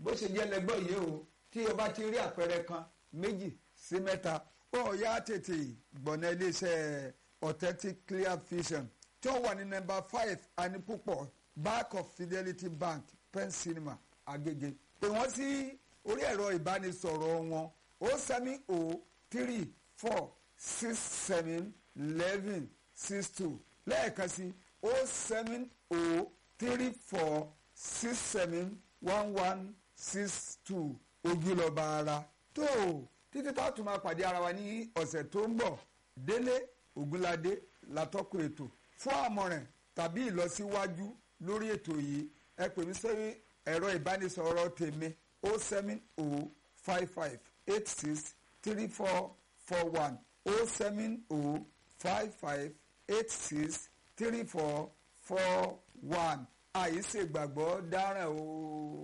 bó ṣe jẹ́ lẹ́gbọ́ yìí o tí o bá ti rí àpẹẹrẹ kan méjì sí mẹ́ta ó yá tètè gbọ̀nà iléeṣẹ́ authentic clear vision tí ó wà ní nọ́mbà five anipupọ̀ back of fidelity bank pen cinema agege pè wọ́n sí orí ẹ̀rọ ìbánisọ̀rọ̀ wọn o seven o three four six seven eleven six two lẹ́ẹ̀kan sí o seven o three four six seven one one six two ojúlọ́ba ara tó títí tá a tún máa pàdé ara wa ní ọ̀sẹ̀ tó ń bọ̀ délé ògúnládé látọ́kùn ètò fún àmọ̀ràn tàbí ìlọsíwájú lórí ètò yìí ẹ pè mí sórí ẹ̀rọ ìbánisọ̀rọ̀ tèmi o seven o five five eight six three four four one o seven o five five eight six three four four one àìsègbàgbọ́ dáràn o.